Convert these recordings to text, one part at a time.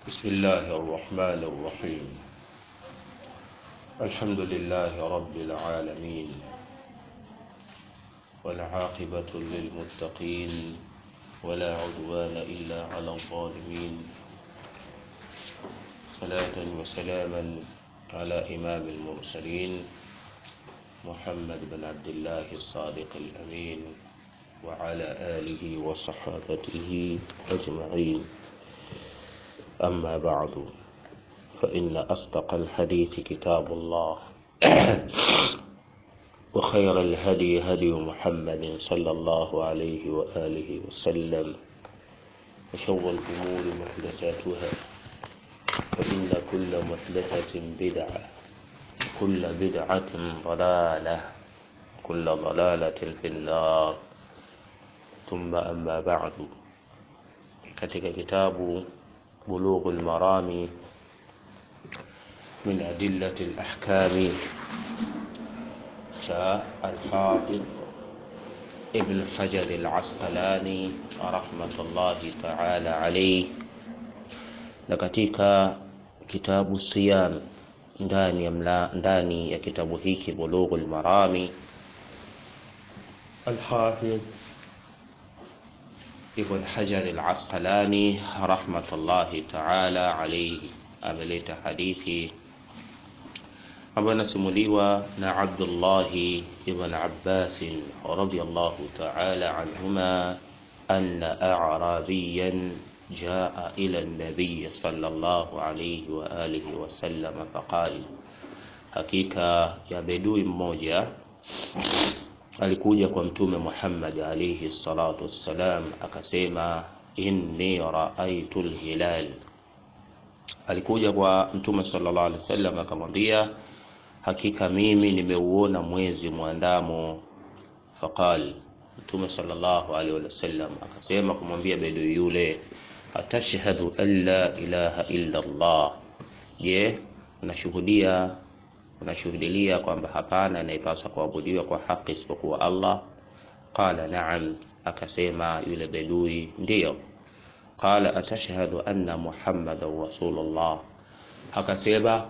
بسم الله الرحمن الرحيم الحمد لله رب العالمين والعاقبة للمتقين ولا عدوان إلا على الظالمين صلاة وسلاما على إمام المرسلين محمد بن عبد الله الصادق الأمين وعلى آله وصحابته أجمعين أما بعد فإن أصدق الحديث كتاب الله وخير الهدي هدي محمد صلى الله عليه وآله وسلم وشر الأمور محدثاتها فإن كل محدثة بدعة كل بدعة ضلالة كل ضلالة في النار ثم أما بعد katika kitabu بلوغ المرام من أدلة الأحكام شاء الحافظ ابن حجر العسقلاني رحمة الله تعالى عليه na katika kitabu siyam ndani ya, mla, ndani ya kitabu hiki bulughul marami alhafidh ibn hajar al-asqalani rahmatullahi taala alayhi ameleta hadithi ambayo inasimuliwa na abdullahi ibn abbas radiyallahu taala anhuma anna a'rabiyan جاء إلى النبي صلى الله عليه وآله وسلم فقال hakika ya bedui mmoja alikuja kwa mtume Muhammad alayhi salatu wassalam akasema inni raaitu lhilal alikuja kwa mtume sallallahu alaihi wasallam akamwambia hakika mimi nimeuona mwezi mwandamo faqal mtume sallallahu alaihi wasallam akasema kumwambia bedui yule atashhadu an la ilaha illa Allah je unashuhudia unashuhudilia kwamba hapana anayepaswa kuabudiwa kwa haki isipokuwa Allah qala na'am akasema yule bedui ndiyo qala atashhadu anna muhammadan rasulullah akasema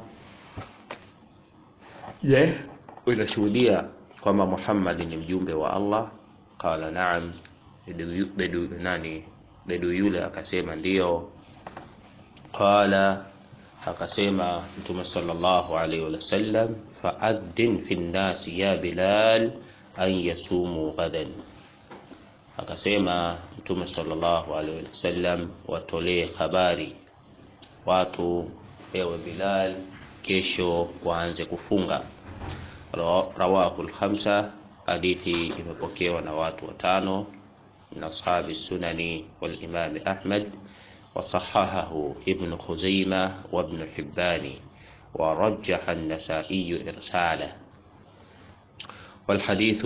je unashuhudia kwamba Muhammad ni mjumbe wa Allah qala na'am bedu nani bedu yule akasema ndiyo qala akasema mtume sallallahu alaihi wasallam faadhin fi nnasi ya bilal an yasumu ghadan akasema mtume sallallahu alaihi wasallam watolee habari watu ewe bilal kesho waanze kufunga rawahu lkhamsa hadithi imepokewa na watu watano من أصحاب السنن والإمام أحمد وصححه ابن خزيمة وابن حبان ورجح النسائي إرساله والحديث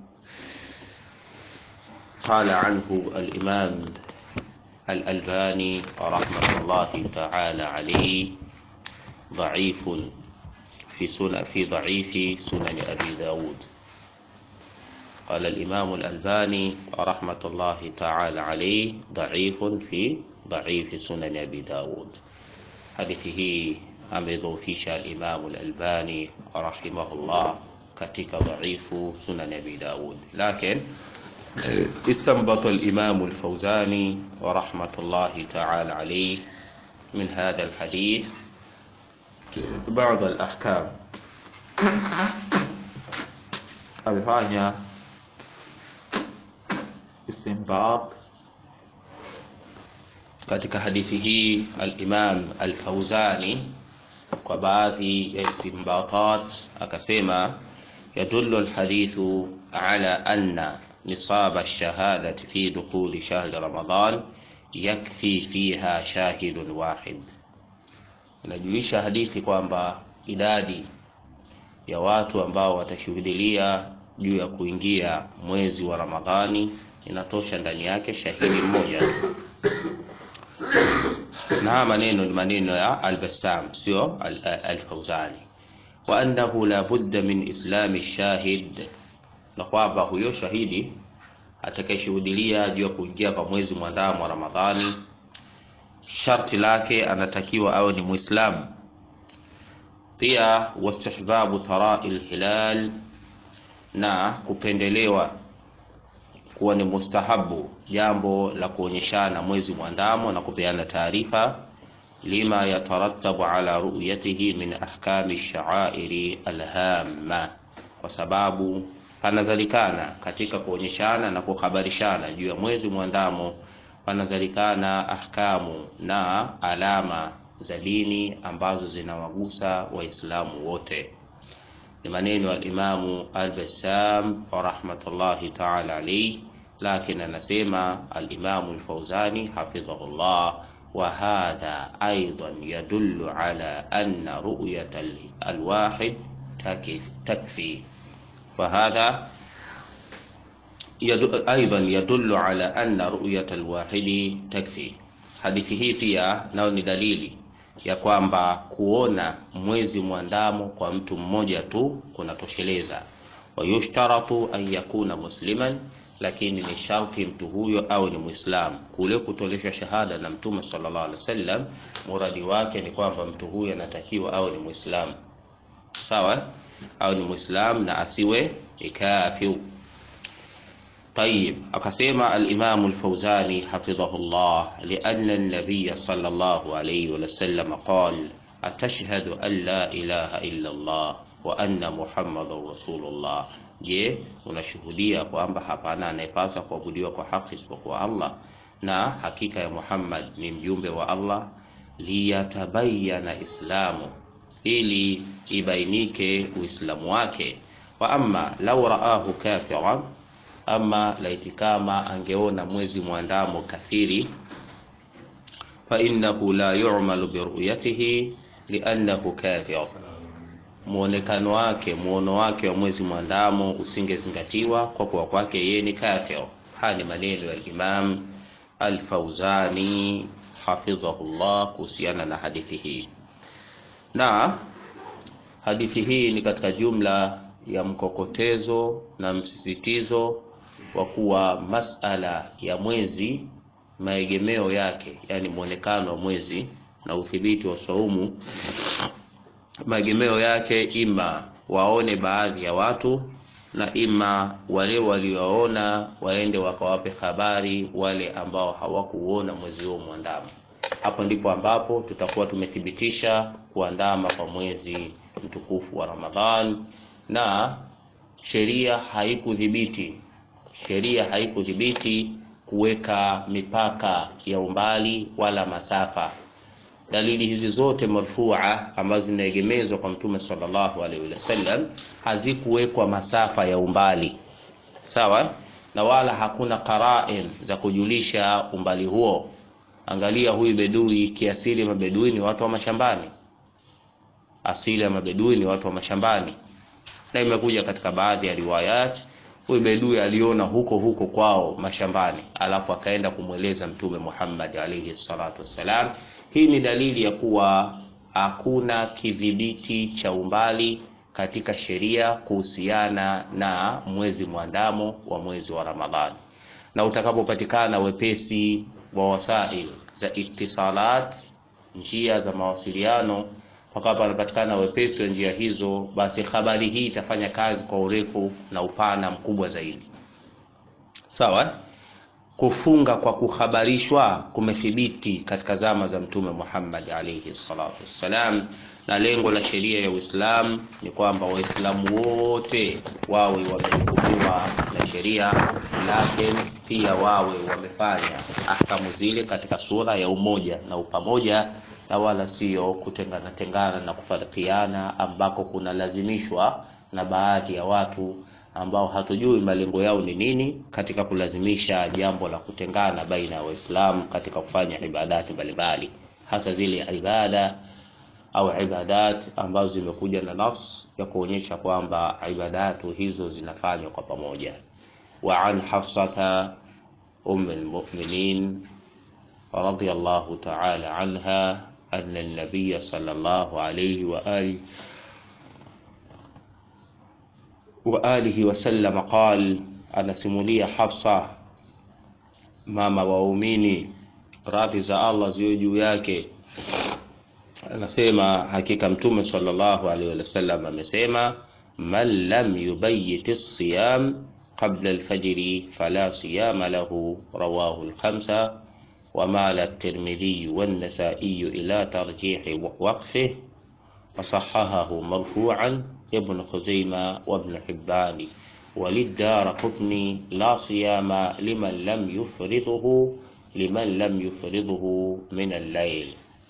قال عنه الإمام الألباني رحمة الله تعالى عليه ضعيف في سنة في ضعيف سنن أبي داود قال الإمام الألباني رحمة الله تعالى عليه ضعيف في ضعيف سنن أبي داود حديثه amedhoofisha Imam al-Albani rahimahullah katika dhaifu sunan Abi Daud, lakin استنبط الإمام الفوزاني ورحمة الله تعالى عليه من هذا الحديث بعض الأحكام amefanya istinbat katika hadithi hii al-Imam al-Fauzani kwa baadhi ya istinbatat akasema yadullu al-hadithu ala anna nisab ash-shahadati fi dukhuli shahri Ramadan yakfi fiha shahidun wahid, inajulisha hadithi kwamba idadi ya watu ambao watashuhudilia juu ya kuingia mwezi wa Ramadhani inatosha ndani yake shahidi mmoja na maneno ni maneno ya Al-Bassam sio Al-Fawzani wa annahu la budda min islami shahid na kwamba huyo shahidi atakayeshuhudilia juu ya kuingia kwa mwezi mwandamo wa Ramadhani sharti lake anatakiwa awe ni Muislamu. Pia wastihbabu tarai lhilal, na kupendelewa kuwa ni mustahabu jambo la kuonyeshana mwezi mwandamo na kupeana taarifa lima yatarattabu ala ru'yatihi min ahkami sha'airi alhamma, kwa sababu panazalikana katika kuonyeshana na kuhabarishana juu ya mwezi mwandamo, panazalikana ahkamu na alama za dini ambazo zinawagusa Waislamu wote. Ni maneno ya Alimamu Al-Bassam rahmatullahi ta'ala alayhi, lakini anasema Alimamu Al-Fauzani hafidhahullah وهذا أيضا يدل على أن رؤية الواحد تكفي وهذا يدل أيضا يدل على أن رؤية الواحد تكفي hadithi hii pia nayo ni dalili ya kwamba kuona mwezi mwandamo kwa mtu mmoja tu kunatosheleza wayushtaratu an yakuna musliman lakini ni sharti mtu huyo awe ni Muislamu. Kule kutoleshwa shahada na Mtume sallallahu alaihi wasallam, muradi wake ni kwamba mtu huyo anatakiwa awe ni Muislamu, sawa, awe ni Muislamu na asiwe kafir. Tayib, akasema al-Imam al-Fawzani hafidhahullah, lianna an-nabiy sallallahu alayhi wa sallam qala atashhadu an la ilaha illa Allah wa anna Muhammadan rasulullah Je, unashuhudia kwamba hapana anayepaswa kuabudiwa kwa haki isipokuwa Allah na hakika ya Muhammad ni mjumbe wa Allah? Liyatabayana islamu, ili ibainike uislamu wake. Wa amma lau raahu kafiran, ama laiti kama angeona mwezi mwandamo kafiri, fa innahu la yu'malu biruyatihi liannahu kafir muonekano wake muono wake wa mwezi mwandamo usingezingatiwa kwa kuwa kwake yeye ni kafir. Haya ni maneno ya Imam Al-Fauzani hafidhahullah kuhusiana na hadithi hii, na hadithi hii ni katika jumla ya mkokotezo na msisitizo wa kuwa masala ya mwezi maegemeo yake, yani muonekano wa mwezi na udhibiti wa saumu maegemeo yake ima waone baadhi ya watu na ima wale walioona waende wakawape habari wale ambao hawakuona mwezi huo mwandamo. Hapo ndipo ambapo tutakuwa tumethibitisha kuandama kwa mwezi mtukufu wa Ramadhan, na sheria haikudhibiti sheria haikudhibiti kuweka mipaka ya umbali wala masafa dalili hizi zote marfua ambazo zinaegemezwa kwa mtume sallallahu alaihi wasallam hazikuwekwa masafa ya umbali sawa, na wala hakuna qarain za kujulisha umbali huo. Angalia huyu bedui, kiasili mabedui ni watu wa mashambani, asili ya mabedui ni watu wa mashambani, na imekuja katika baadhi ya riwayat huyu bedui aliona huko huko kwao mashambani, alafu akaenda kumweleza mtume Muhammad alaihi salatu wassalam. Hii ni dalili ya kuwa hakuna kidhibiti cha umbali katika sheria kuhusiana na mwezi mwandamo wa mwezi wa Ramadhani, na utakapopatikana wepesi wa wasail za ittisalat, njia za mawasiliano, mpaka panapatikana wepesi wa njia hizo, basi habari hii itafanya kazi kwa urefu na upana mkubwa zaidi. Sawa. Kufunga kwa kuhabarishwa kumethibiti katika zama za Mtume Muhammad alayhi salatu wassalam, na lengo la sheria ya Uislamu ni kwamba Waislamu wote wawe wamehukumiwa na sheria, lakini pia wawe wamefanya ahkamu zile katika sura ya umoja na upamoja, na wala sio kutengana tengana na kufarikiana ambako kunalazimishwa na baadhi ya watu ambao hatujui malengo yao ni nini katika kulazimisha jambo la kutengana baina ya Waislamu katika kufanya ibadati mbalimbali, hasa zile ibada au ibadat ambazo zimekuja na nafs ya kuonyesha kwamba ibadatu hizo zinafanywa kwa pamoja. Wa an Hafsata umm almu'minin radiyallahu ta'ala anha anna an-nabiy sallallahu alayhi wa alihi wa alihi wasallam qal, anasimulia Hafsa mama waumini radhi za Allah ziwe juu yake anasema hakika mtume sallallahu alaihi wasallam amesema man lam yubayyit as-siyam qabla al-fajr fala siyama lahu rawahu al-khamsa ومال الترمذي والنسائي إلى ترجيح وقفه وصححه مرفوعا ابن خزيمة وابن حبان وللدار قطني لا صيام لمن لم يفرضه لمن لم يفرضه من الليل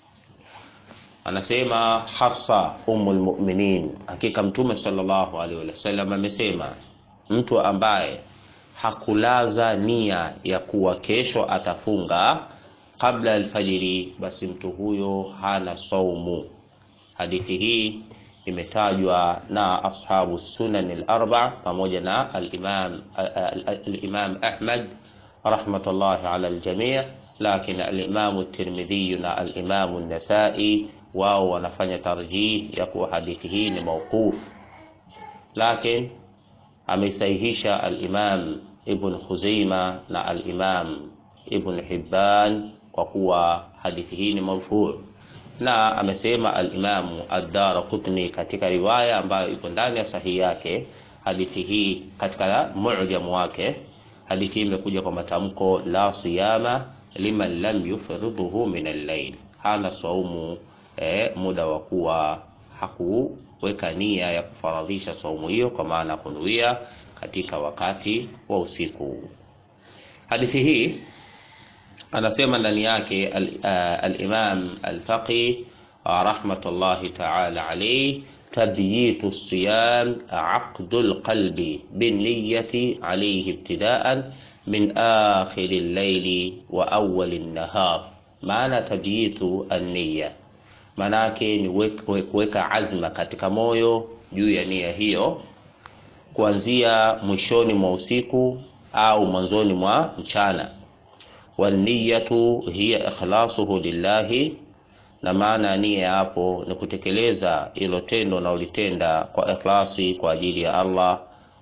anasema Hafsa ummul mu'minin, hakika Mtume sallallahu alaihi wasallam amesema, mtu ambaye hakulaza nia ya kuwa kesho atafunga kabla alfajiri, basi mtu huyo hana saumu. Hadithi hii imetajwa na ashabu sunan al-arba pamoja na al-imam al-imam Ahmad rahmatullahi ala al-jami', lakini al-imam at-Tirmidhi na al-imam an-Nasa'i wao wanafanya tarjih ya kuwa hadithi hii ni mauquf, lakini ameisahihisha al-imam Ibn Khuzaima na al-imam Ibn Hibban kwa kuwa hadithi hii ni marfu' na amesema al-Imamu ad-Darqutni katika riwaya ambayo iko ndani ya sahihi yake, hadithi hii katika mu'jam wake, hadithi hii imekuja kwa matamko la siyama liman lam yufridhuhu min al-layl, hana saumu eh, muda wa kuwa hakuweka nia ya kufaradhisha saumu hiyo, kwa maana kunuia katika wakati wa usiku. Hadithi hii anasema ndani yake al-Imam al-Faqih rahmatullahi ta'ala alayhi tabyitu siyam aqdu al-qalbi binniyati alayhi ibtida'an min akhir al-layli wa awwal an-nahar. Maana tabyitu an-niyya, maanake ni kuweka azma katika moyo juu ya nia hiyo kuanzia mwishoni mwa usiku au mwanzoni mwa mchana waniyatu hiya ikhlasuhu lillahi, na maana ya nia hapo ni kutekeleza ilo tendo unaolitenda kwa ikhlasi kwa ajili ya Allah,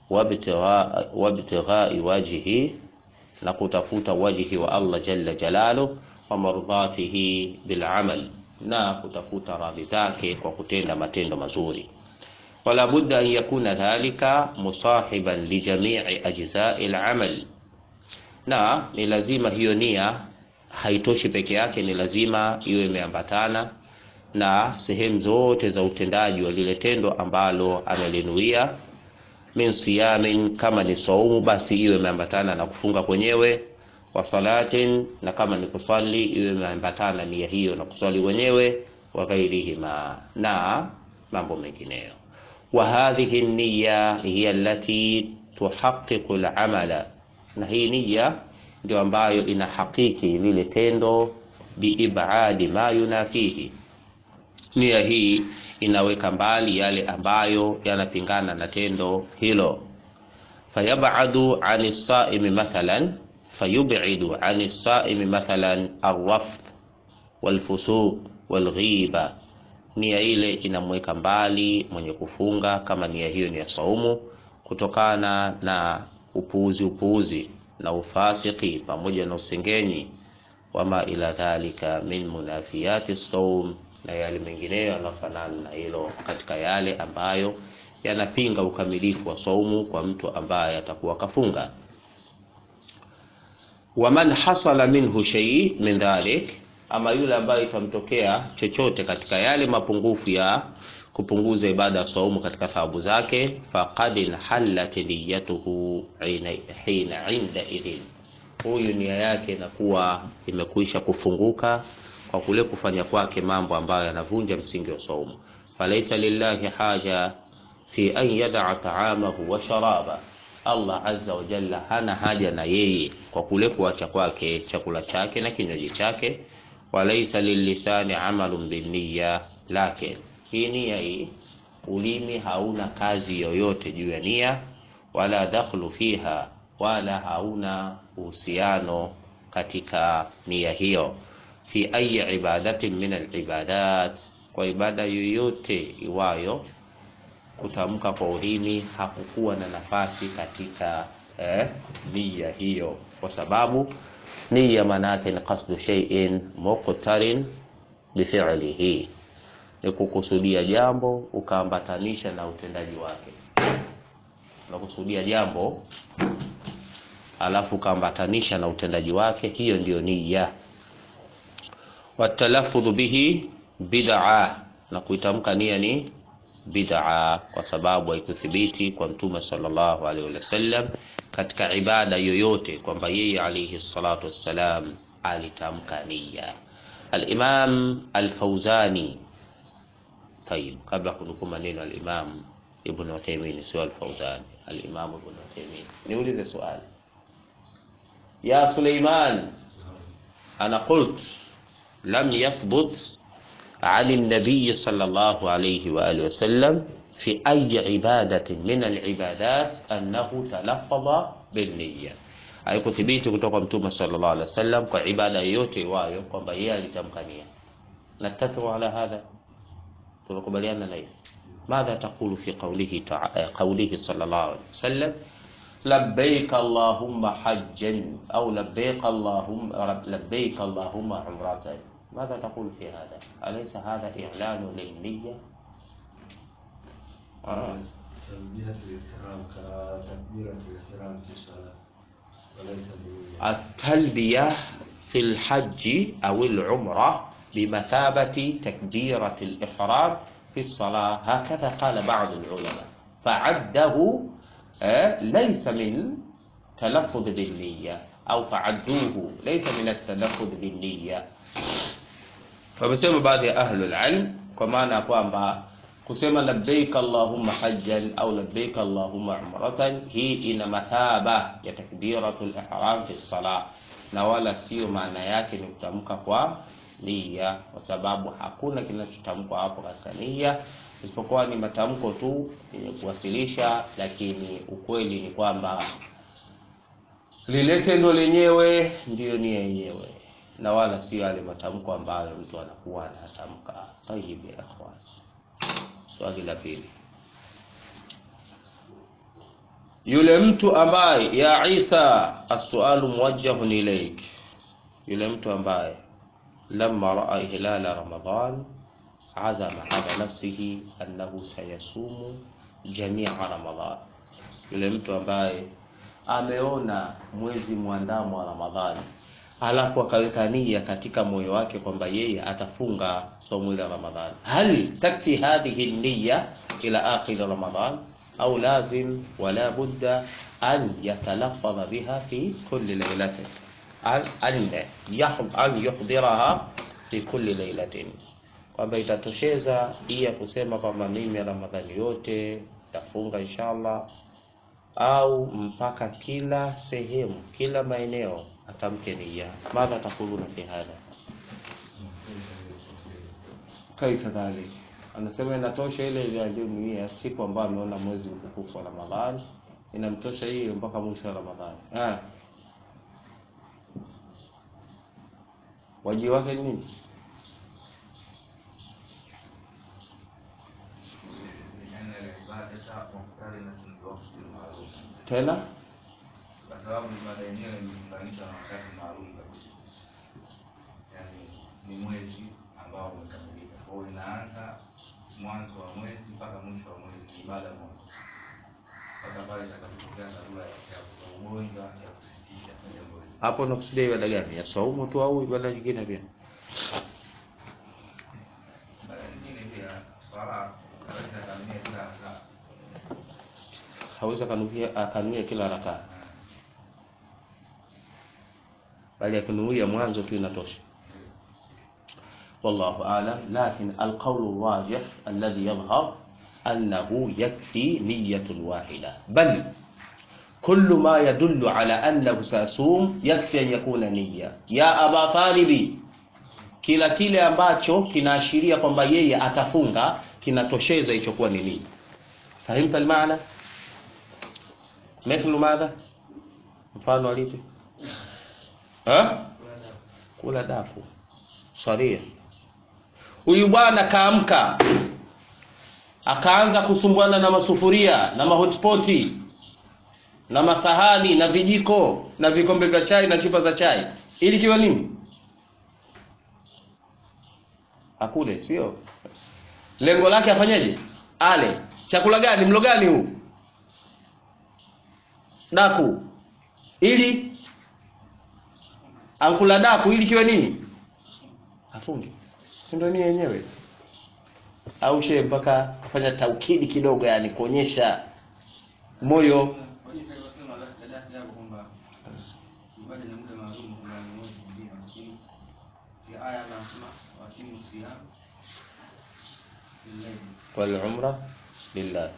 wabtighai wajhi, na kutafuta wajhi wa Allah jalla jalalu, wa mardatihi bil amal, na kutafuta radhi zake kwa kutenda matendo mazuri. Wala budda an yakuna dhalika musahiban li jami'i ajza'i al-amal na ni lazima hiyo nia haitoshi peke yake, ni lazima iwe imeambatana na sehemu zote za utendaji wa lile tendo ambalo amelinuia. Min siyamin, kama ni saumu basi iwe imeambatana na kufunga kwenyewe, wa salatin, na kama ni kusali iwe imeambatana nia hiyo na kusali wenyewe, wa ghairihima, na mambo mengineyo. Wa hadhihi niyya hiya allati tuhaqqiqu al-amala na hii nia ndio ambayo inahakiki lile tendo biibadi ma yunafihi. Nia hii inaweka mbali yale ambayo yanapingana na tendo hilo. Fayabadu ani saimi mathalan, fayubidu ani saimi mathalan arrafth walfusuq walghiba. Nia ile inamweka mbali mwenye kufunga, kama nia hiyo ni ya saumu, kutokana na upuuzi upuuzi na ufasiki pamoja na usengenyi, wama ila dhalika min munafiyati saum, na yale mengineyo yanafanana na hilo katika yale ambayo yanapinga ukamilifu wa saumu kwa mtu ambaye atakuwa kafunga. Waman hasala minhu shay min dhalik, ama yule ambaye itamtokea chochote katika yale mapungufu ya kupunguza ibada ya saumu katika thawabu zake, faqad inhallat niyatuhu hina inda idhin, huyu nia yake inakuwa imekwisha kufunguka kwa kule kufanya kwake mambo ambayo yanavunja msingi wa saumu. Falaisa lillahi haja fi an yadaa taamahu wa sharaba, Allah azza wa jalla hana haja na yeye kwa kule kuacha kwake chakula chake na kinywaji chake. Walaisa lillisani amalun binniya, lakin hii nia hii, ulimi hauna kazi yoyote juu ya nia, wala dakhlu fiha, wala hauna uhusiano katika nia hiyo. Fi ayi ibadatin min alibadat, kwa ibada yoyote iwayo, kutamka kwa ulimi hakukuwa na nafasi katika eh, nia hiyo, kwa sababu Nia maana yake ni qasdu shay'in muqtarin bifi'lihi, ni kukusudia jambo ukaambatanisha na utendaji wake. Unakusudia jambo alafu ukaambatanisha na utendaji wake, hiyo ndiyo nia. Watalaffudhu bihi bid'a, na kuitamka nia ni bid'a, kwa sababu haikuthibiti kwa Mtume sallallahu alaihi wasallam katika ibada yoyote kwamba yeye alayhi salatu wassalam alitamka nia. Al-Imam Al-Fauzani, tayib, kabla kunukuu maneno al-Imam Ibn Uthaymeen, sio Al-Fauzani, al-Imam Ibn Uthaymeen, niulize swali ya Suleiman, ana qult lam yathbut عن النبي صلى الله عليه وآله وسلم في أي عبادة من العبادات أنه تلفظ بالنية haikuthibiti kutoka Mtume sallallahu alaihi wasallam kwa ibada yoyote iwayo kwamba yeye alitamka nia. Nattafiqu ala hadha, tunakubaliana na hiyo. Madha taqulu fi qawlihi qawlihi sallallahu alaihi wasallam labbaik allahumma hajjan au labbaik allahumma labbaik allahumma umratan ماذا تقول في هذا؟ أليس هذا إعلان للنية؟ آه. تلبية الإحرام كتكبيرة الإحرام في الصلاة وليس بالنية التلبية في الحج أو العمرة بمثابة تكبيرة الإحرام في الصلاة هكذا قال بعض العلماء فعده آه، ليس من تلفظ بالنية أو فعدوه ليس من التلفظ بالنية wamesema baadhi ya ahlul ilm kwa maana ya kwamba kusema labbaik allahumma hajjan au labbaik allahumma umratan, hii ina mathaba ya takbiratul ihram fi salah, na wala sio maana yake ni kutamka kwa nia, kwa sababu hakuna kinachotamkwa hapo katika nia isipokuwa ni matamko tu yenye kuwasilisha, lakini ukweli ni kwamba lile tendo lenyewe ndiyo nia yenyewe na wala sio yale matamko ambayo mtu anakuwa anatamka. Tayib ya ikhwan, swali la pili, yule mtu ambaye ya Isa, as-sualu muwajjahun ilaik, yule mtu ambaye lamma raa hilala Ramadhan azama ala nafsihi annahu sayasumu jamia Ramadhan, yule mtu ambaye ameona mwezi mwandamo wa Ramadhani alafu akaweka nia katika moyo wake kwamba yeye atafunga somo la Ramadhani. Hal takfi hadhihi niyya ila akhir Ramadhan au lazim wala budda an yatalaffadha biha fi kulli laylatin an an yahd an yuhdiraha fi kulli laylatin, kwamba itatosheza iya kusema kwamba mimi Ramadhani yote tafunga inshallah au mpaka kila sehemu kila maeneo atamke nia. Madha takuluna fi hadha? Kaifa dhalik? Anasema inatosha ile ile aliyonuia siku ambayo ameona mwezi mtukufu wa Ramadhani, inamtosha hiyo mpaka mwisho wa Ramadhani. Ah, wajibu wake ni nini? Tena kwa sababu ibada yenyewe imeunganishwa na wakati maalum kabisa, yaani ni mwezi ambao umekamilika. Kwa hiyo inaanza mwanzo wa mwezi mpaka mwisho wa mwezi, ni ibada moja mpaka pale itakapotokea dharura ya ya ugonjwa ya kusitisha jambo hilo. hapo unakusudia ibada gani? Ya saumu tu au ibada nyingine pia? Ibada nyingine pia swala swala inakamilika kila saa Hawezi akanuia akanuia kila rakaa, bali akinuia mwanzo tu inatosha. والله أعلم لكن القول الراجح الذي يظهر أنه يكفي نية واحدة بل كل ما يدل على أنه سيصوم يكفي أن يكون نية يا أبا طالب kila kile ambacho kinaashiria kwamba yeye atafunga kinatosheza hicho kuwa ni nia fahimta almaana mithlu madha mfano alipi ha kula daku saria huyu bwana kaamka akaanza kusumbuana na masufuria na mahotpoti na masahani na vijiko na vikombe vya chai na chupa za chai ili kiwe nini akule sio lengo lake afanyeje ale chakula gani mlo gani huu daku ili ankula daku ili kiwe nini afunge si ndio nia yenyewe au shehe mpaka kufanya taukidi kidogo yani kuonyesha moyo والعمرة لله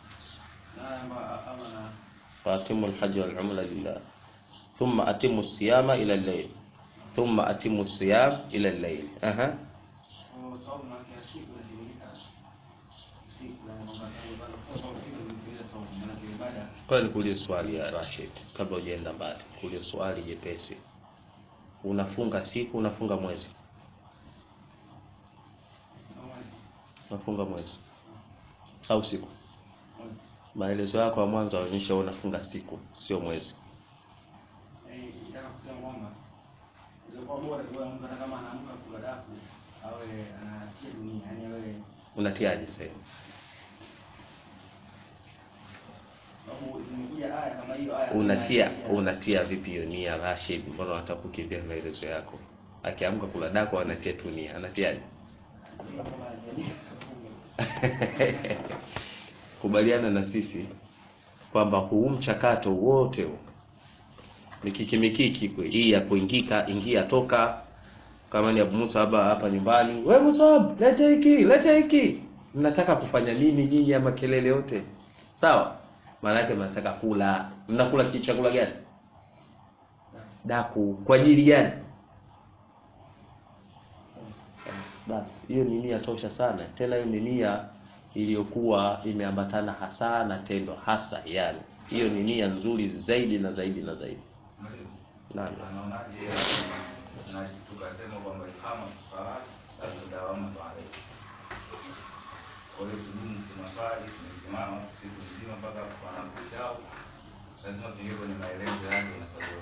وأتموا الحج والعمرة لله ثم أتموا الصيام إلى الليل ثم أتموا الصيام إلى الليل أها kwa nikuulize swali ya Rashid kabla hujaenda mbali kuulize swali jepesi unafunga siku unafunga mwezi unafunga mwezi au siku maelezo yako ya mwanzo yanaonyesha unafunga siku sio mwezi unatiaje sasa unatia unatia vipi hiyo nia Rashid mbona unataka kukimbia maelezo yako akiamka kula dako anatia tu nia anatiaje kubaliana na sisi kwamba huu mchakato wote huu mikiki mikiki kwe hii ya kuingika ingia toka kama ni Abu Musa hapa hapa nyumbani we Musab leta hiki leta hiki mnataka kufanya nini nyinyi ama kelele yote sawa maana yake mnataka kula mnakula chakula gani daku kwa ajili gani basi hiyo ni nia tosha sana tena hiyo ni nia iliyokuwa imeambatana hasa na tendo hasa yani hiyo ni nia nzuri zaidi na zaidi na zaidi nani anaonaje na tukasema kwamba kama sala tutadawama pale kwa hiyo tudumu tunasali tumesimama siku nzima mpaka panapochao lazima tuingie kwenye maelezo yake na sababu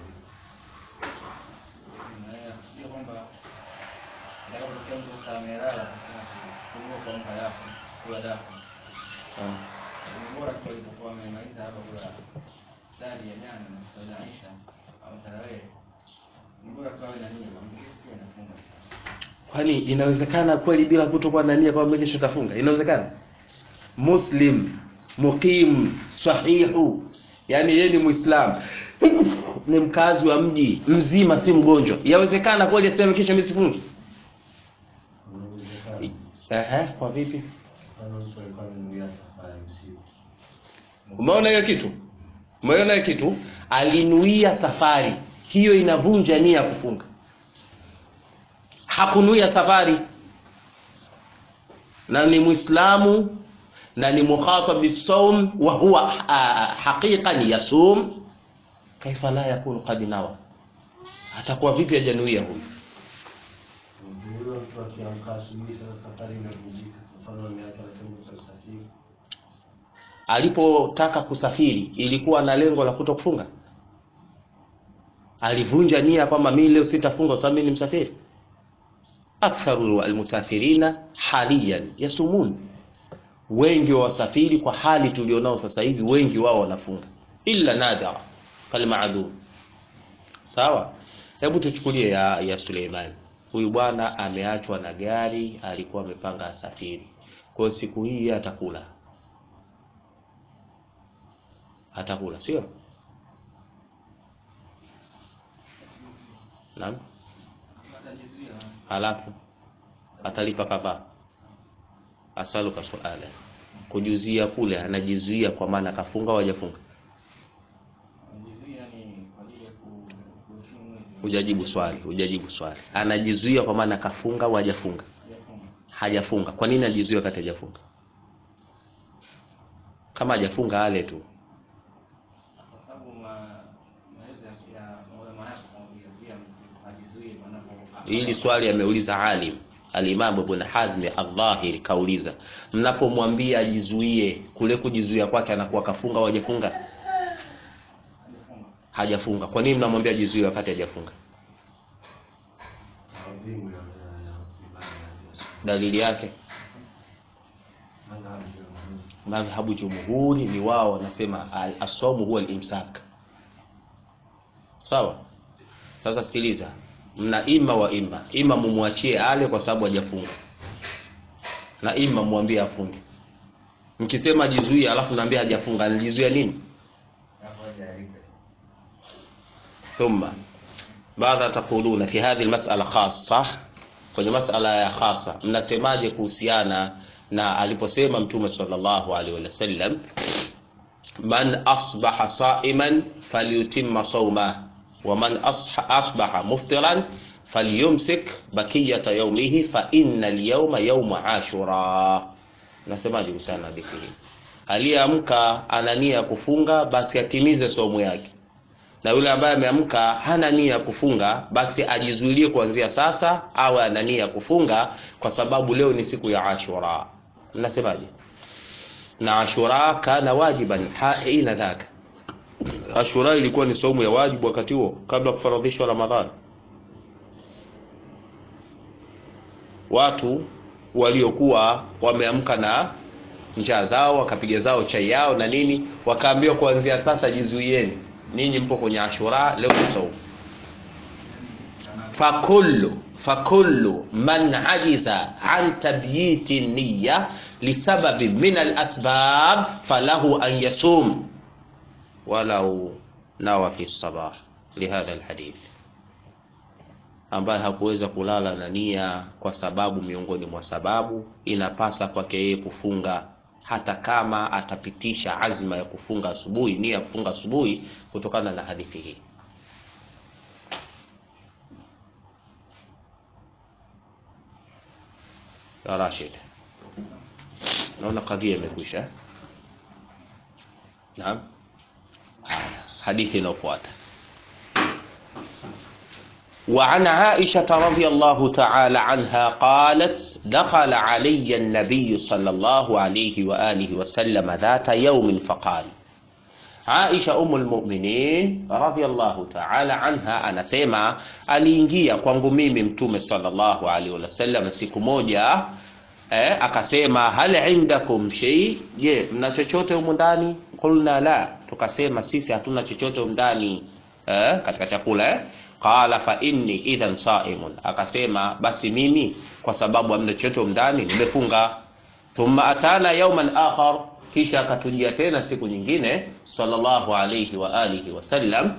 sio kwamba inapotokea mtu sasa amelala kusema kumbe kuamka yako kula dafu Ah, ni bora tu alipokuwa amemaliza hapa kula sali ya jana na sala Aisha au tarawih ni bora tu awe na nia kwamba pia anafunga kwani inawezekana kweli bila kutokuwa na nia kwamba kesho tafunga inawezekana muslim muqim sahihu yani yeye ni muislam ni mkazi wa mji mzima si mgonjwa yawezekana kweli aseme kesho mimi sifungi Inawezekana. ehe kwa vipi Kama mtu alikuwa amenuia safari usiku. umeona hiyo kitu umeona hiyo kitu alinuia safari hiyo inavunja nia ya kufunga hakunuia safari na ni muislamu na ni mukhatab bisawm wa huwa ah, haqiqan yasum kaifa la yakunu qad nawa atakuwa vipi hajanuia huyu Huyo mtu akiamka asubuhi sasa safari inavunjika. Mfano ameacha na chombo cha usafiri. alipotaka kusafiri ilikuwa na lengo la kuto kufunga alivunja nia kwamba mimi leo sitafunga kwa sababu mimi ni msafiri aktharu almusafirina haliyan yasumun wengi wa wasafiri kwa hali tulionao sasa hivi wengi wao wanafunga illa nadira kalmaadum sawa hebu tuchukulie ya, ya Suleiman huyu bwana ameachwa na gari alikuwa amepanga asafiri kwa hiyo siku hii yeye atakula atakula sio naam atajizuia halafu atalipa kadhaa asaluka suala kujuzia kule anajizuia kwa maana kafunga au hajafunga anajizuia ni kwa ajili ya ku- kuheshimu mwezi hujajibu swali hujajibu swali anajizuia kwa maana kafunga au hajafunga hajafunga hajafunga kwa nini anajizuia wakati hajafunga kama hajafunga ale tu kwa sababu ma- maelezo ya- ya ulama yako yanazuia mtu ajizuie panapo hili swali ameuliza alim Al-Imam Ibn Hazm Al-Dhahiri kauliza, mnapomwambia ajizuie, kule kujizuia kwake anakuwa kafunga au hajafunga? hajafunga Hajafunga. Kwa nini mnamwambia ajizuie wakati hajafunga? dalili yake Madhhabu ya Mungu. madhhabu jumhuri ni wao wanasema al- asomu huwa al-imsak sawa sasa sikiliza mna ima wa ima ima mumwachie ale kwa sababu hajafunga na ima mwambie afunge mkisema jizuie alafu naambia hajafunga alijizuia nini Hapo hajalipa. ثم ماذا تقولون في هذه المسألة خاصة kwenye masala ya khasa mnasemaje kuhusiana na aliposema mtume sallallahu alaihi wasallam man asbaha saiman falyutimma sawma wa man asha- asbaha muftiran falyumsik bakiyata yawmihi fa inna al-yawma yawma ashura nasemaje kuhusiana na hadithi hii aliyeamka ana nia ya kufunga basi atimize somo yake na yule ambaye ameamka hana nia ya kufunga basi ajizuilie kuanzia sasa awe ana nia ya kufunga kwa sababu leo ni siku ya ashura mnasemaje na ashura kana wajiban haina dhaka ashura ilikuwa ni saumu ya wajibu wakati huo kabla ya kufaradhishwa ramadhani watu waliokuwa wameamka na njaa zao wakapiga zao chai yao na nini wakaambiwa kuanzia sasa jizuieni ninyi mpo kwenye ashura leo ni saumu fakullu fakullu man ajiza an tabyiti niya lisababi min alasbab falahu an yasum walau nawa fi sabah lihadha alhadith ambaye hakuweza kulala na nia kwa sababu miongoni mwa sababu inapasa kwake yeye kufunga hata kama atapitisha azma ya kufunga asubuhi nia ya kufunga asubuhi kutokana na hadithi hii ya Rashid naona kadhia imekwisha eh? naam haya hadithi inayofuata وعن عائشة رضي الله تعالى عنها قالت دخل علي النبي صلى الله عليه وآله وسلم ذات يوم فقال Aisha umul mu'minin radhiyallahu ta'ala anha anasema aliingia kwangu mimi mtume sallallahu alaihi wasallam siku moja eh, akasema hal indakum shay je mna chochote humu ndani qulna la tukasema sisi hatuna chochote humu ndani eh, katika chakula eh qala fa inni idhan saimun akasema basi mimi kwa sababu hamna chochote humu ndani nimefunga thumma atana yawman akhar kisha akatujia tena siku nyingine sallallahu alayhi wa alihi wasallam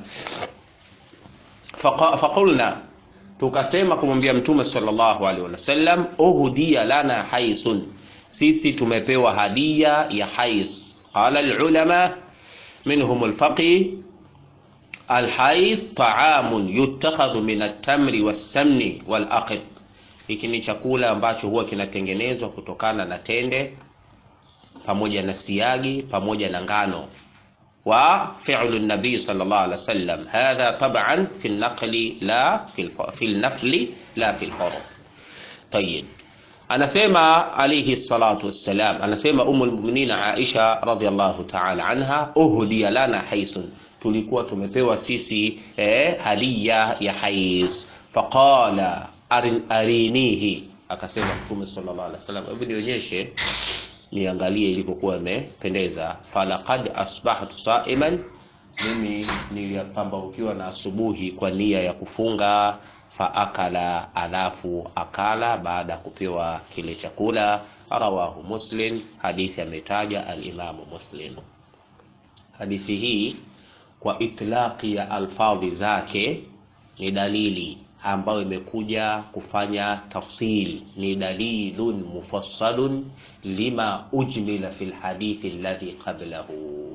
Faqa- faqulna tukasema kumwambia mtume sallallahu alaihi wasallam uhdiya lana haisun sisi tumepewa hadia ya hais qala alulama minhum alfaqi alhais taamun yutakhadhu min at-tamri was-samni wal-aqid hiki ni chakula ambacho huwa kinatengenezwa kutokana na tende pamoja na siagi pamoja na ngano wa fi'lu nabii sallallahu alaihi wasallam hadha tab'an fi an-naqli la fi al- fi an-nafli la fi al-farad طيب anasema alayhi salatu wassalam anasema umul mu'minin Aisha radhiallahu ta'ala anha uhdiya lana haisun tulikuwa tumepewa sisi eh, hadia ya hais faqala arin, arinihi akasema mtume sallallahu alaihi wasallam hebu nionyeshe niangalie ilivyokuwa imependeza falaqad asbahtu saiman mimi nilipambaukiwa na asubuhi kwa nia ya kufunga faakala alafu akala baada ya kupewa kile chakula rawahu muslim hadithi ametaja alimamu muslim hadithi hii kwa itlaqi ya alfadhi zake ni dalili ambayo imekuja kufanya tafsil ni dalilun mufassalun lima ujmila fi lhadithi alladhi qablahu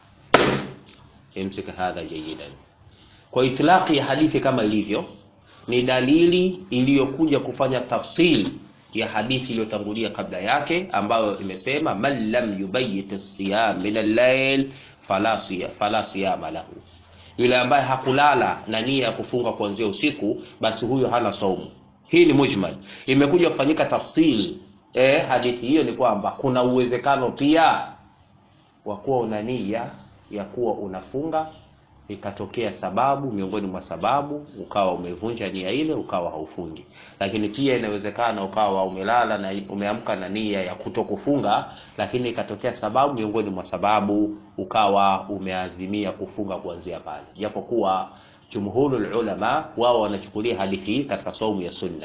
imsik hadha jayidan kwa itlaqi ya hadithi kama ilivyo ni dalili iliyokuja kufanya tafsil ya hadithi iliyotangulia kabla yake ambayo imesema man lam yubayit siyam min al-layl fala siya- fala siyama lahu yule ambaye hakulala na nia ya kufunga kuanzia usiku basi huyo hana saumu hii ni mujmal imekuja kufanyika tafsil eh, hadithi hiyo ni kwamba kuna uwezekano pia wa kuwa una nia ya kuwa unafunga ikatokea sababu miongoni mwa sababu ukawa umevunja nia ile ukawa haufungi lakini pia inawezekana ukawa umelala na umeamka na nia ya kutokufunga lakini ikatokea sababu miongoni mwa sababu ukawa umeazimia kufunga kuanzia pale japokuwa jumhurul ulama wao wanachukulia hadithi hii katika saumu ya sunna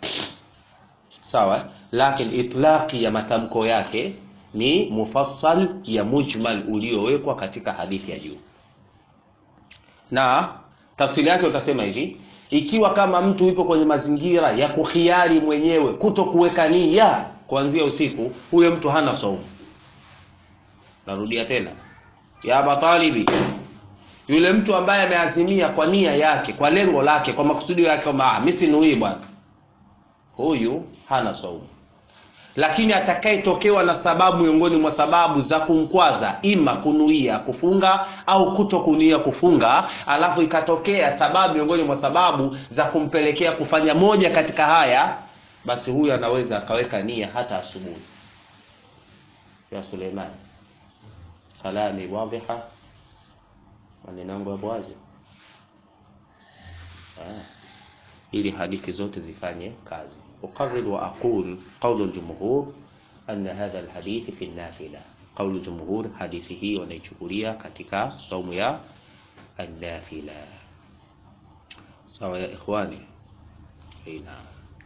sawa lakini itlaqi ya matamko yake ni mufassal ya mujmal uliowekwa katika hadithi ya juu na tafsiri yake utasema hivi ikiwa kama mtu yupo kwenye mazingira ya kuhiari mwenyewe kuto kuweka nia kuanzia usiku huyo mtu hana saumu narudia tena ya batalibi yule mtu ambaye ameazimia kwa nia yake kwa lengo lake kwa makusudio yake kwamba ah, mimi sinuii bwana huyu hana saumu lakini atakayetokewa na sababu miongoni mwa sababu za kumkwaza ima kunuia kufunga au kuto kunuia kufunga alafu ikatokea sababu miongoni mwa sababu za kumpelekea kufanya moja katika haya basi huyu anaweza akaweka nia hata asubuhi ya suleiman kalami wadhiha maneno yangu yapo wazi ah ili hadithi zote zifanye kazi uqarrir wa aqul qawlu al-jumhur anna hadha al-hadith fi an-nafila qawlu jumhur hadithi hii wanaichukulia katika saumu ya an-nafila sawa ya ikhwani ina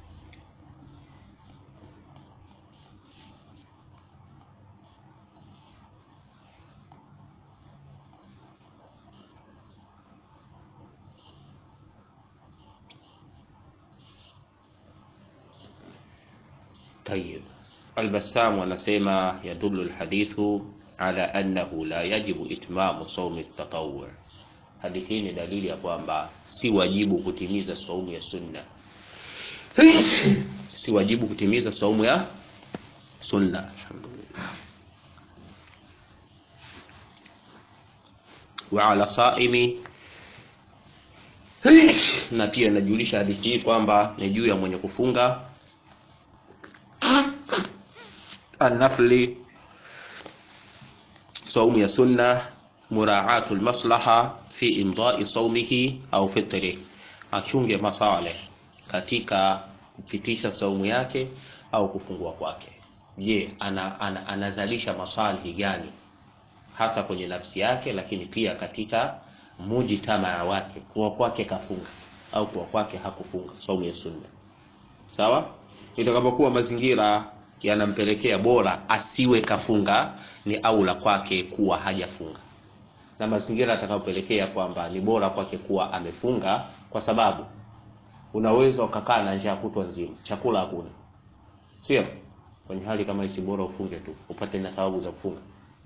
طيب البسام anasema يدل الحديث على أنه لا يجب إتمام صوم التطوع hadithi hii ni dalili ya kwamba si wajibu kutimiza saumu ya sunna si wajibu kutimiza saumu ya sunna alhamdulillah wa ala saimi na pia inajulisha hadithi hii kwamba ni juu ya mwenye kufunga النفل صوم يا سنة مراعاة المصلحة في إمضاء صومه أو فطره achunge masaleh katika kupitisha saumu yake au kufungua kwake je ana, ana, anazalisha masalihi gani hasa kwenye nafsi yake lakini pia katika mujitamaa wake kuwa kwake kafunga au kuwa kwake hakufunga saumu ya sunna sawa itakapokuwa mazingira yanampelekea bora asiwe kafunga ni aula kwake kuwa hajafunga na mazingira atakayopelekea kwamba ni bora kwake kuwa amefunga kwa sababu unaweza ukakaa na njaa kutwa nzima chakula hakuna sio kwenye hali kama hisi bora ufunge tu upate na thawabu za kufunga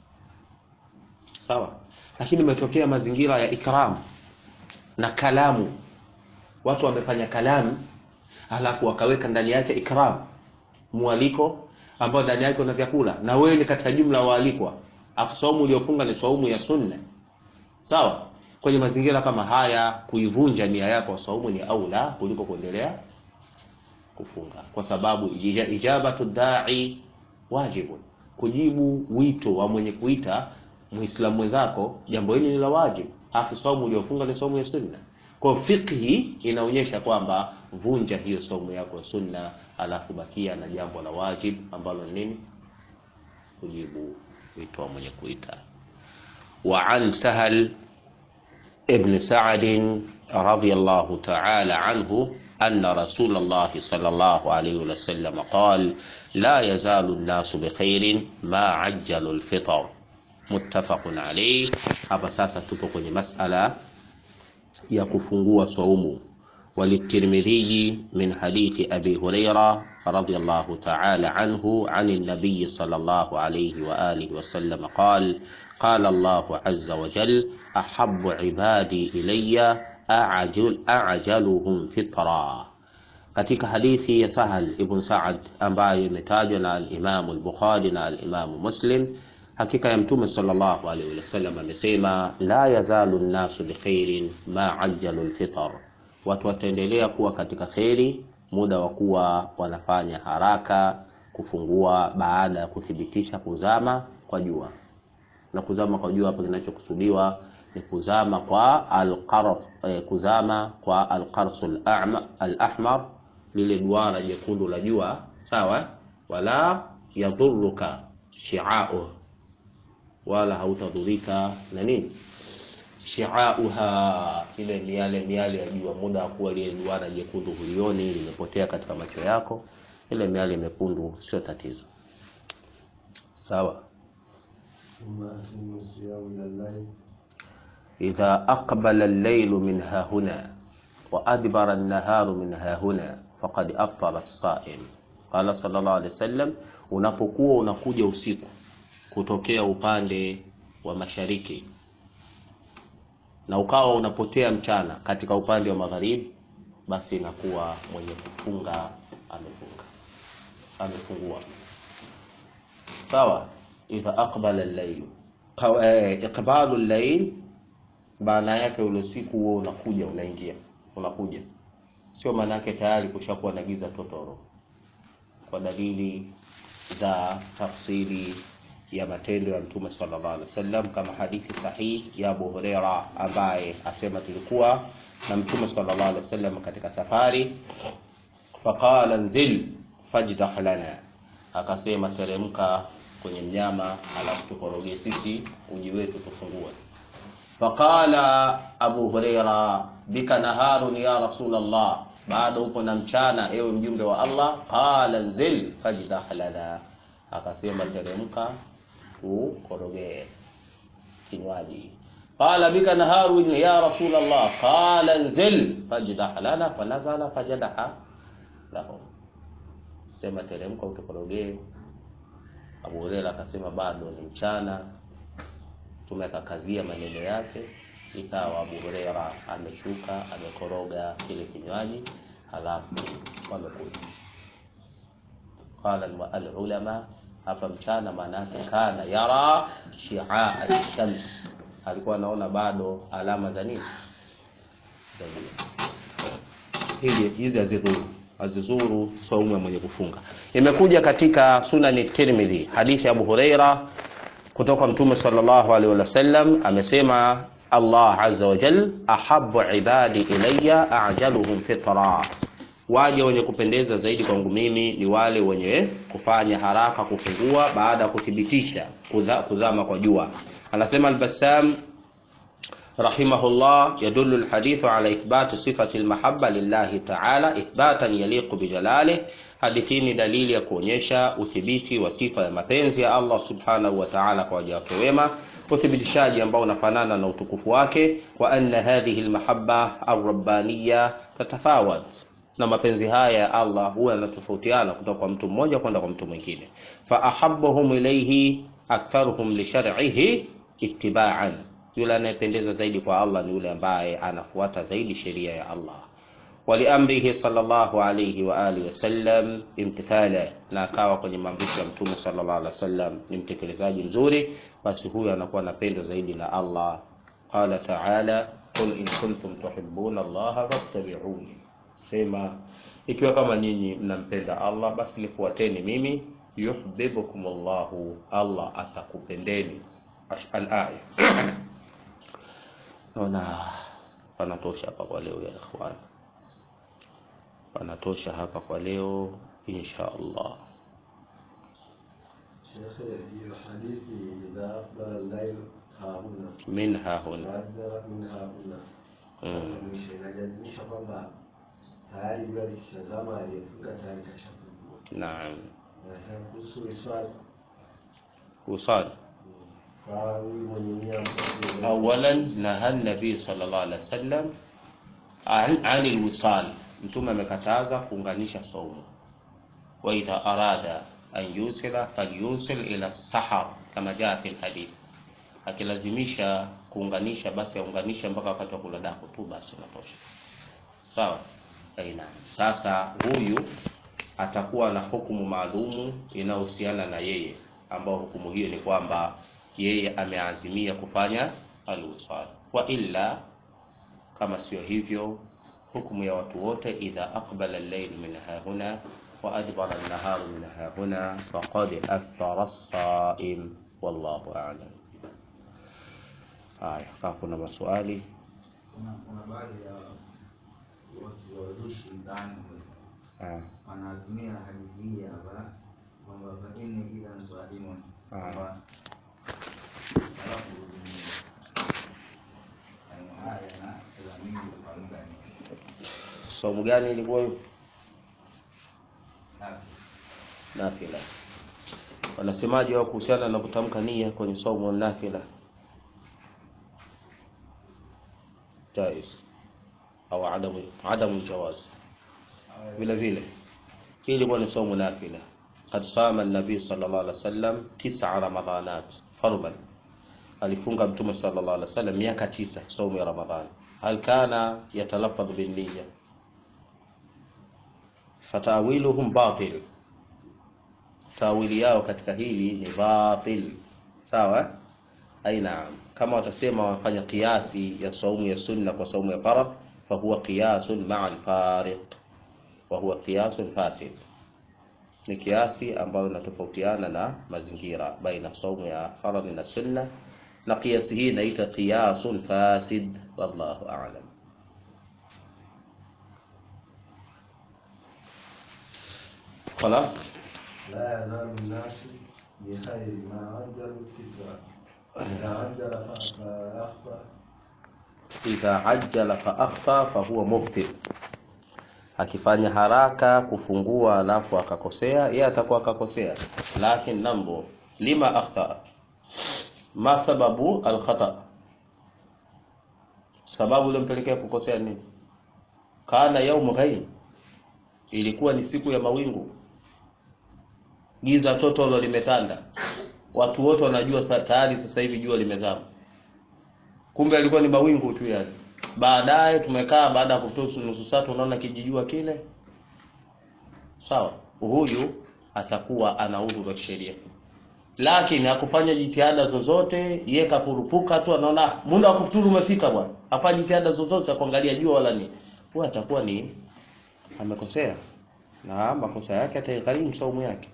sawa lakini imetokea mazingira ya ikram na kalamu watu wamefanya kalamu alafu wakaweka ndani yake ikram mwaliko ambao ndani yake una vyakula na wewe ni katika jumla waalikwa afu saumu uliofunga ni saumu ya sunna sawa kwenye mazingira kama haya kuivunja nia yako ya saumu ni aula kuliko kuendelea kufunga kwa sababu ija- ijabatu dai wajibun kujibu wito wa mwenye kuita muislamu mwenzako jambo hili ni la wajibu afu saumu uliofunga ni saumu ya sunna kwa fiqhi inaonyesha kwamba vunja hiyo saumu yako ya sunna alafu bakia na jambo la wajib ambalo ni nini kujibu wito wa mwenye kuita wa an sahal ibn sa'd radiyallahu ta'ala anhu أن رسول الله صلى الله عليه وسلم قال لا يزال الناس بخير ما عجلوا الفطر متفق عليه hapa sasa tupo kwenye masala ya kufungua saumu وللترمذي من حديث أبي هريرة رضي الله تعالى عنه عن النبي صلى الله عليه وآله وسلم قال قال الله عز وجل أحب عبادي إلي أعجل أعجلهم فطرا katika hadithi ya Sahal ibn Sa'ad ambayo imetajwa na al-Imam al-Bukhari na al-Imam Muslim hakika ya mtume sallallahu alaihi wasallam amesema la yazalu nnasu bikhairin ma ajjalu alfitr watu wataendelea kuwa katika kheri muda wa kuwa wanafanya haraka kufungua baada ya kuthibitisha kuzama kwa jua na kuzama kwa jua hapa kinachokusudiwa ni kuzama kwa alqarf eh, kuzama kwa alqarsul a'ma al-ahmar lile duara jekundu la jua sawa wala yadhuruka shi'a'u wala hautadhurika na nini shi'auha ile miale miale ya jua muda wa kuwa lile duara jekundu hulioni limepotea katika macho yako ile miale mekundu sio tatizo sawa ثم أتم الصيام إلى الليل إذا أقبل الليل من ها هنا وأدبر النهار من ها هنا فقد أفطر الصائم قال صلى الله عليه وسلم unapokuwa unakuja usiku kutokea upande wa mashariki na ukawa unapotea mchana katika upande wa magharibi basi inakuwa mwenye kufunga amefunga amefungua sawa idha aqbala al-layl Qaw- eh, iqbalu al-layl maana yake ule usiku huo unakuja unaingia unakuja sio maana yake tayari kushakuwa na giza totoro kwa dalili za tafsiri ya matendo ya mtume sallallahu alaihi wasallam kama hadithi sahihi ya Abu Huraira ambaye asema tulikuwa na mtume sallallahu alaihi wasallam katika safari faqala nzil fajdah lana akasema teremka kwenye mnyama alafu tukorogee sisi uji wetu tufungue faqala abu huraira bika naharun ya rasulallah bado upo na mchana ewe mjumbe wa allah qala nzil fajdah lana akasema teremka tukorogee kinywaji qala bika naharun ya rasulallah qala nzil fajdah lana fanazala fajadaha lahum sema teremka utukorogee Abu Huraira akasema bado ni mchana, Mtume akakazia maneno yake, ikawa Abu Huraira ameshuka amekoroga kile kinywaji, halafu wamekuja. Qala al-ulama, hapa mchana maana yake kana yara shi'a shams, alikuwa anaona bado alama za nini za jua. Hili hizi hazidhuru azizuru saumu ya mwenye kufunga. Imekuja katika Sunani Tirmidhi hadithi ya Abu Huraira kutoka Mtume sallallahu alaihi wasallam amesema Allah azza wa jal ahabbu ibadi ilayya ajaluhum fitra, waja wenye kupendeza zaidi kwangu mimi ni wale wenye kufanya haraka kufungua baada ya kuthibitisha kudha- kuzama kwa jua. Anasema Al-Bassam رحمه الله يدل الحديث على إثبات صفة المحبة لله تعالى إثباتا يليق بجلاله hadithi ni dalili ya kuonyesha uthibiti wa sifa ya mapenzi ya Allah subhanahu wa ta'ala kwa waja wake wema, uthibitishaji ambao unafanana na utukufu wake, wa anna hadhihi almahabba arrabbaniya tatafawat, na mapenzi haya ya Allah huwa yanatofautiana kutoka kwa mtu mmoja kwenda kwa mtu mwingine. Fa ahabbuhum ilayhi aktharuhum li shar'ihi ittiba'an, yule anayependeza zaidi kwa Allah ni yule ambaye anafuata zaidi sheria ya Allah waliamrihi sallallahu alayhi wa alihi wasallam imtithala, na akawa kwenye maamrisho ya mtume sallallahu alaihi wasallam ni mtekelezaji mzuri, basi huyo anakuwa anapendwa zaidi na Allah. Qala ta'ala, qul in kuntum tuhibbuna Allaha fattabi'uni, sema ikiwa kama nyinyi mnampenda Allah basi nifuateni mimi, yuhibbukum Allahu, Allah atakupendeni. Al-aya. Naona panatosha hapa kwa leo ya ikhwan panatosha hapa kwa leo insha Allah. شيخ hiyo hadithi idha aqbala al-layl hahuna Minha huna waadbara min hahuna mm. mwisho inalazimisha kwamba tayari jua likishazama aliyefunga tayari kashafungua. Naam, Ehe, kuhusu iswali usali kwa huyu mwenye nia mkubwa awalan naha nabii sallallahu alaihi wasallam an anil wisal, mtume amekataza kuunganisha saumu. Wa idha arada an yusila falyusil ila sahar kama jaa fi alhadith, akilazimisha kuunganisha basi aunganishe mpaka wakati wa kula daku tu, basi unatosha. Sawa. Aina. Sasa huyu atakuwa na hukumu maalumu inayohusiana na yeye, ambao hukumu hiyo ni kwamba yeye ameazimia kufanya alwisal, wa illa kama sio hivyo, hukumu ya watu wote, idha aqbala al-layl min hahuna wa adbara an-naharu min hahuna faqad aftara as-saim, wallahu a'lam. haya kama kuna maswali Kuna kuna baadhi ya watu wazushi ndani ah, wanatumia hadithi hii hapa kwamba fa inni idhan saimun Ah. kwamba alafu ni maneno haya na dhamiri kwa lugha ni somo gani ilikuwa hiyo nafi nafila wanasemaje wao kuhusiana na kutamka nia kwenye somo la nafila jaiz au adamu adamu jawaz vile vile hii ilikuwa ni somo nafila قد صام النبي صلى الله عليه وسلم تسع رمضانات فرضا alifunga mtume sallallahu alaihi wasallam miaka tisa somo ya ramadhani hal kana yatalaffadh bin niyya fatawiluhum batil tawili yao katika hili ni batil sawa ai naam kama watasema wafanya kiasi ya saumu ya sunna kwa saumu ya faradh fahuwa qiyasun ma'a al-fariq wa huwa qiyasun fasid ni kiasi ambayo inatofautiana na mazingira baina saumu ya faradhi na sunna na kiasi hii inaitwa qiyasun fasid wallahu a'lam خلاص لا يزال الناس بخير ما عجلوا الفطرة إذا عجل فأخطأ idha ajjala fa akhta fa huwa muftir akifanya haraka kufungua alafu akakosea yeye atakuwa akakosea lakini nambo lima akhta ma sababu alkhata sababu ilimpelekea kukosea nini kana yaumu ghaib ilikuwa ni siku ya mawingu giza totolo limetanda watu wote wanajua sa- tayari sasa hivi jua limezama kumbe alikuwa ni mawingu tu yale baadaye tumekaa baada ya kutoa nusu saa tunaona kijijua kile sawa huyu atakuwa ana udhuru wa sheria lakini hakufanya jitihada zozote ye kakurupuka tu anaona "Ah, muda wa kufuturu umefika bwana hafanya jitihada zozote za kuangalia jua wala nini huyu atakuwa ni amekosea na makosa yake ataigharimu saumu yake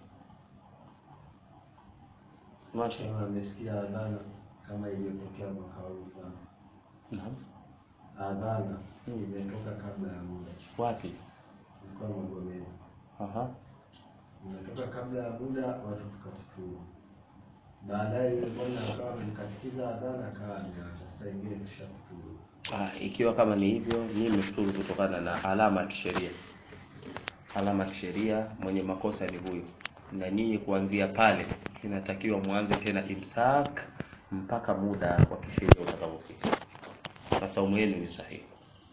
Masha. kama amesikia adhana kama iliyotokea mwaka huu mfano. Naam. adhana imetoka kabla ya muda Wapi? ilikuwa Magomeni Aha. imetoka kabla ya muda watu tukafuturu baadaye yule bwana akawa amemkatikiza adhana akawa ameacha sasa ingine tushafuturu Ah, ikiwa kama ni hivyo, mimi nimefuturu kutokana na alama ya kisheria. Alama ya kisheria, mwenye makosa ni huyu, na nyinyi kuanzia pale inatakiwa mwanze tena imsak mpaka muda wa kisheria utakapofika, na saumu yenu ni sahihi.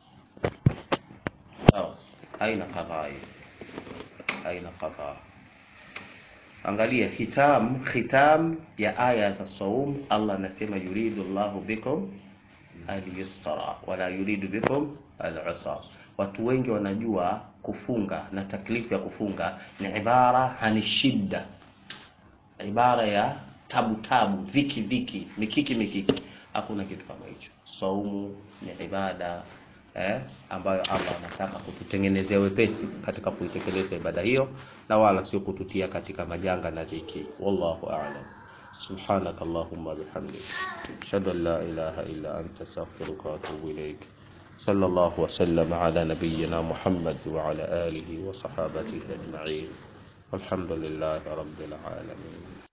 Sawa, haina kadhaa hiyo, haina kadhaa. Angalia khitam, khitam ya aya za saum, Allah anasema yuridu Allahu bikum al-yusra wala yuridu bikum al-usra. Watu wengi wanajua kufunga na taklifu ya kufunga ni ibara hani shidda, ibara ya tabu tabu, dhiki dhiki, mikiki mikiki. Hakuna kitu kama hicho. Saumu ni ibada eh, ambayo Allah anataka kututengenezea wepesi katika kuitekeleza ibada hiyo, na wala sio kututia katika majanga na dhiki. Wallahu a'lam. سبحانك اللهم وبحمدك أشهد أن لا إله إلا أنت أستغفرك وأتوب إليك صلى الله وسلم على نبينا محمد وعلى آله وصحابته أجمعين والحمد لله رب العالمين